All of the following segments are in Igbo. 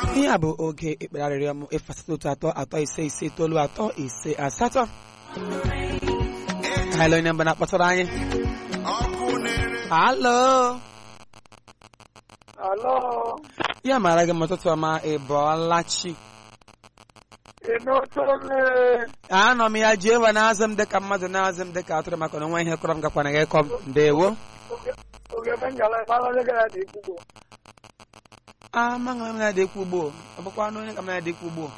ihe a bụ oge ekpere arịrịọ m ịfasịta otu atọ atọ ise ise itoolu atọ ise asatọ halo onye mba na-akpọtara anyị halo Alo, ya mara gị m ụtụtụ ọma ị bọọla chi ịnụtụle anọ m ya jehova na-azụ m dịka mmadụ na-azụ m dịka atụrụ maka na onwe ihe kọrọ m gakwana gị kọ m ndewo oge bengala ịmara onye gara dị ikwugbo. amaghị m na-adị ekwu ugbo ọ bụkwa anụ onye ka m na-adị ekwu ugbo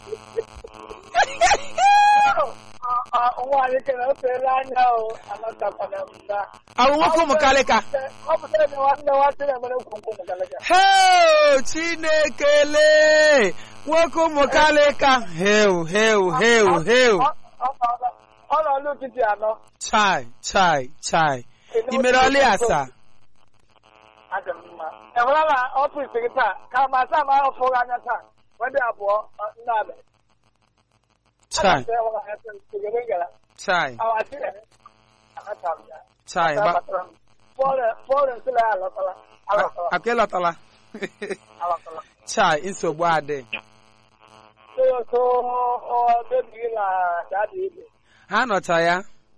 Nwaanyị kere ofeela anya o, amatakwana m na. awụ nwoke ụmụ kalịka Ọ pụtara na nwanne nwanne na-emere nkwonkwo mụkalaka. heo chinekele nwoke ụmụ kalịka heu heu heu heu Ọ nọ n'ụtụtụ anọ. chai chai chai imere ọlị asaa Adị m mma. Enwere na ọfịs gị taa, ka ma asaa ma ọfụ gị anya taa, wedị abụọ ndị abịa. chai Oge bengala. chai Awasị ya. Amata m ya. chai ba Fọrọ nsịla ya alọtala. Alọtala. akụ ịlọtala Alọtala. chai nsogbu adị So, so, baby na dadi ibe. ha nọcha ya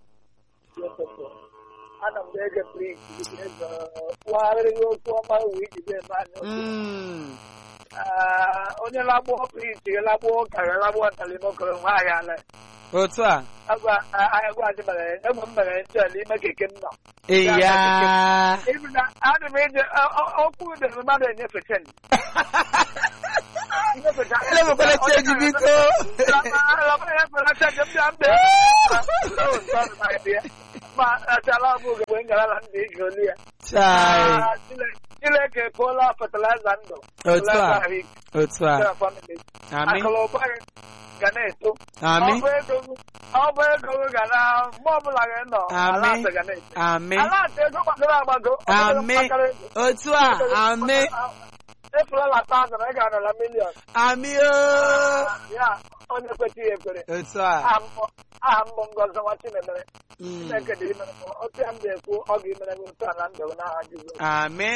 Ana m ga-ege prik kwagharịrị okwu ọma wee jide mmadụ. Mm, Onye lagbuo prik lagbuo karịa lagbuo ntalimokoro nwaanyị ala. otu a Agwa agwa adị mere egbe m mere ntị ala ime keke m nọ. ịya Ibi na ana m eje okwu dị mmadụ enyefecha m. elebekwala cheji biko ma achala bụ ogbe ngalala ndị iji olu ya chai Chineke ekpola fatịlaịza ndụ Otu a. fatịlaịza ahụike otu a gara famili amị akụlụba gị ga na-eto amị ọ bụ ego gị ọ bụ ego gị ga na mgbe ọbụla gị nọ Amị. ala ga na-eto amị ala atọ ego gbagoro agbago ọ bụrụ amị mkpakara ego. otu a amị efulala tazụn ị ga-anọla miliọn amị o ya onye kwesịghị ekwere otu a aha mbụ aha mbụ ngọzi nwa chinemere Mm, chineke dị imere m otu ya m ga-ekwu ọ ga-emere m otu a na ndụ m n'aha jizọs amị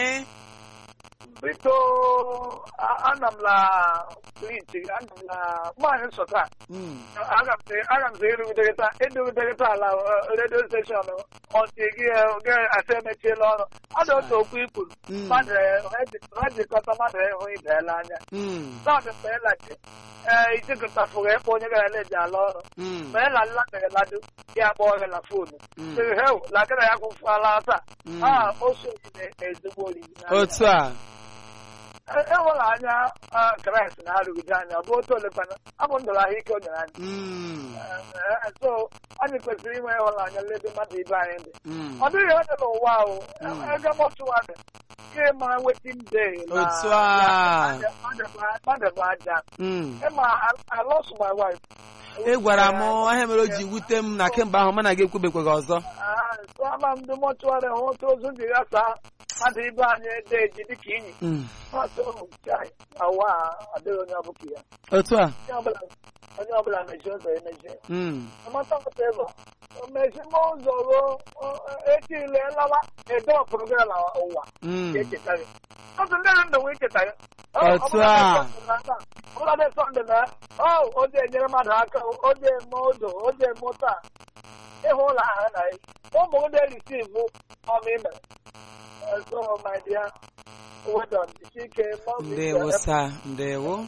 biko a- ana m na kliti ana m na nwaanyị nsọta Mm, aga m sị- aga m sị ịrụgidegịta ịdụgidegịta ala redio steshọn ọntị gị ga-asa emechiela ọrụ ọ dị otu okwu ikwuru mm, mmadụ ha jikọta mmadụ ịhụ ibeela anya mm, Sọọdụ mgbe ịlachi ee ijikọtafụrụ ịkpọ onye gara na-eji ala ọrụ mm, mgbe ịla nlatere ladu ya kpọọ gị na foonu mm. sịrị heu lakịra ya kwụfụala taa Mm. a o so ezigbo oriri otu a enwere anya ah, kraịst na-arụgide anya ọ bụ otu olekwana abụ ndụrụ ahụike o nyere anyị Mm, Eh, eh, so anyị kwesịrị inwe ịhụnanya lebe mmadụ ibe anyị dị mm. ọ dịghị onye n'ụwa ahụ Mm. ego mọchụwarị ka ịma wetin day na Otu a. mmadụ bụ aja Mm. ịma I lost my wife ị gwara m ihe mere o ji wute m na kemgbe ahụ mụ na gị ekwubekwaghị ọzọ Ah, so ama m ndị mọchụwarị hụ otu ozu ji ghasa mmadụ ibe anyị ede eji dịka inyi Mm. Ọsọ chai, awa adịghị onye ọbụla ya otu a onye ọbụla onye ọbụla mechie ụzọ ya mechie Mm. amata ọpụta ego mechime ụzọ ruo etile lawa edo ọpụrụ gị na ụwa Mm. ga-echeta gị ọtụ ndị na ndụ nwee icheta gị Otu a. ọbụladị sọnde na o oje enyere mmadụ aka oje eme odo oje eme taa ịhụ ụlọ ahụ na ya ụmụ ndị risivu ọma imere so my dear well done ike ndewo sa ndewo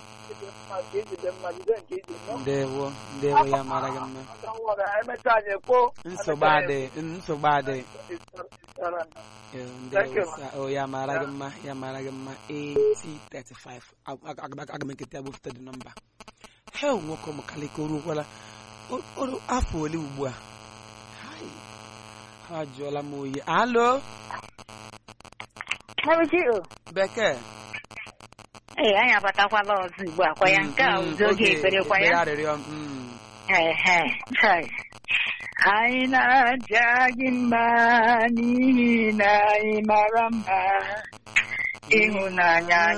ndewo ndewo ya mara gị mma emechaa anyị ekwo nsogbu adị nsogbu adị Eh, ndewo sa o ya mara gị mma ya mara gị mma 8035 Ag- ag- ag- aga m ekete ya bụfete dị nọmba hel nwoke ụmụkalịka oruokwala O- o- afọ ole ugbu a Hai. ha jụọla m oyi alo Mabuchi bekee ee anyị abatakwala ọzọ ugbu a kwa ya nke a ụzọ oge ekpere kwa ya arịrịọ mm. ehe chai. anyị na-aja gị mma n'ihi na anyị mara mma ịhụnanya